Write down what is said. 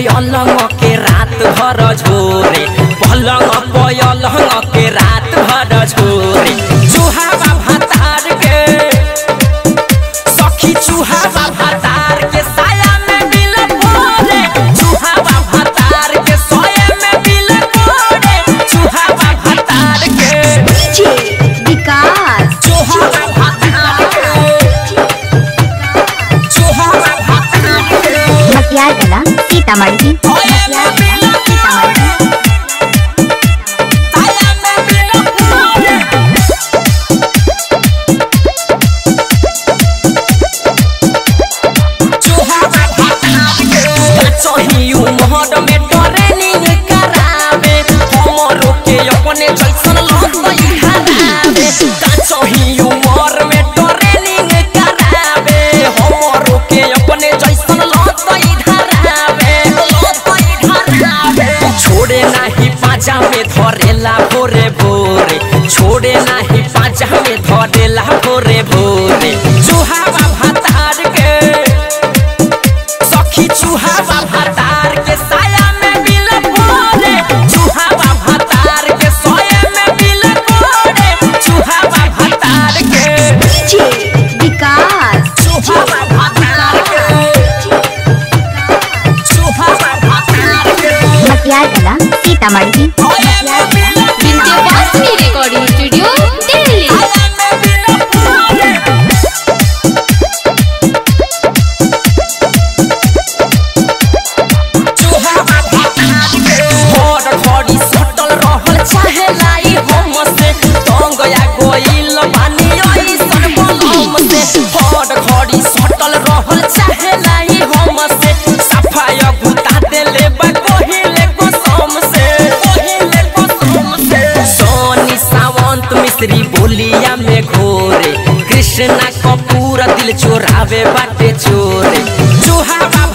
पयलंग के रात भर झोरे पलंग पयलंग के रात भर झोरे चूहावा भातार के सखी चूहावा भातार के साया में बिल फोड़े चूहावा भातार के सोए में बिल फोड़े चूहावा भातार के डीजे विकास चूहावा भातार के चूहावा भातार के मटियार कला सीतामढ़ी मटियार कला सीतामढ़ी अपने जैसन लगई हरावे काचही उमर में ट्रेनिंग करावे हमरो के अपने जैसन लगई धरावे लगई धरावे छोड़े नाही पाजा में धरेला भोरे भोरे छोड़े नाही पाजा में धरेला भोरे भोरे चूहावा भातार के सखी चूहावा भातार के साया में बिल फोड़े चूहावा भातार के सोए में बिल फोड़े चूहावा भातार के डीजे विकास चूहावा भातार के चूहावा भातार के मटियार कला सीतामढ़ी मटियार कला विंध्यवासिनी रिकॉर्डिंग स्टूडियो दिल्ली साया में बिल फोड़े चूहावा भातार के हर घड़ी सटल रहल चाहे लाई हम से तंग या गोइल बानी ऐसन बलम से हर घड़ी सटल रहल चाहे लाई हम से सफाई गुता देले बा कोहिले कसम से कोहिले कसम से सोनी सावंत मिश्री बोलिया में घोरे कृष्णा कपूर दिल चोरावे बाटे चोरे चूहावा